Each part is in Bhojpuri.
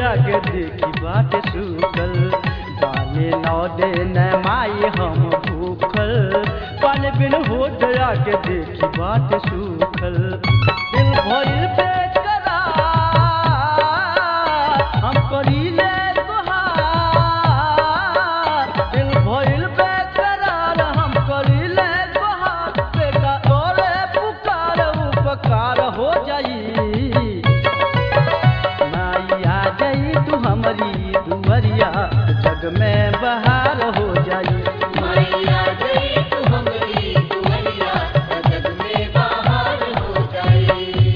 आगे देखी बाटे सूखल बानी नौ दिन माई हम भूखल पानी बिन हो दया के देखी बाटे सूखल दिल भइल बेकरार हम करीले तोहार दिल भइल बेकरार हम करीले तोहार बेटा तोरे पुकार उपकार हो जाई माई आ जाई तू हमारी दुवरिया जग में बहार हो जाई मैया गई तू हमरी दुआरिया जग में बाहर हो जाई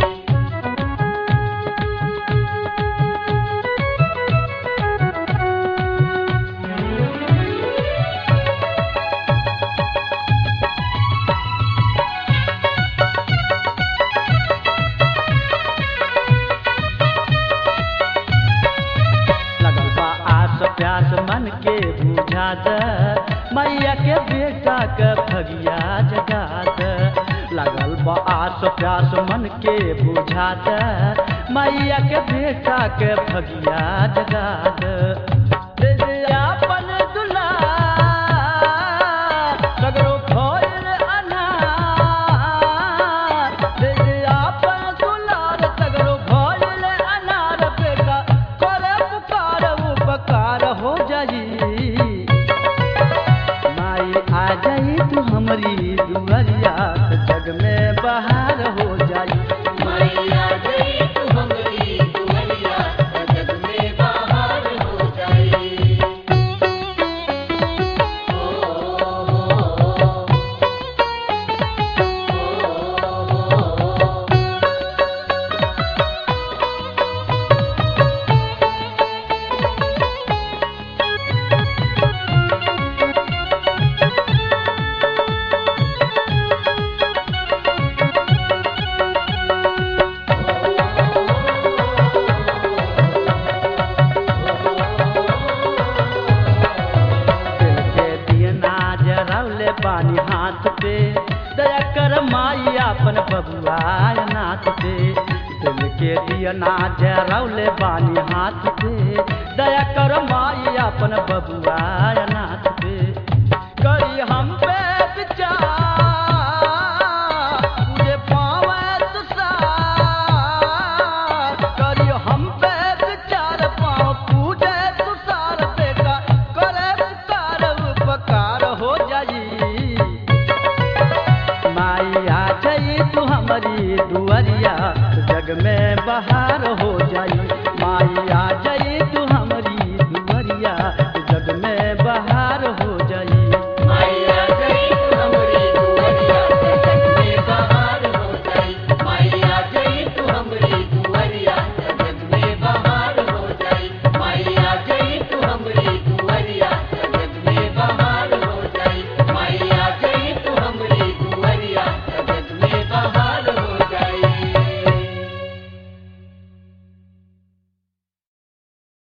लगल बा आस प्यास मन के बुझा द मैया के बेटा के भगिया जगा द लगल बा आस प्यास मन के बुझा द मैया के बेटा के भगिया जगा द दे दे आपन दुलार, सगरो भइल अनार। दे दे आपन दुलार, सगरो भइल अनार। बेटा करे पुकार उपकार हो जाई माई आ जाई तू हमारी दुआरिया जग में बहार हो जाई मैया गई तू हमरी दुआरिया जग में बाहर हो जाई दिल के दियना जरौले पानी हाथ पे दया कर माई अपन बबुआ नाथ पे दिल के दियना जरौले पानी हाथ पे दया कर माई अपन बबुआ नाथ पे करी हम पे विचार तुझे पावे तुषार करी हम पे विचार पाँव पूजे तुषार बेटा करे पुकार उपकार हो जाई माई आ जाई तू हमारी दुआरिया जग में बहार हो जाई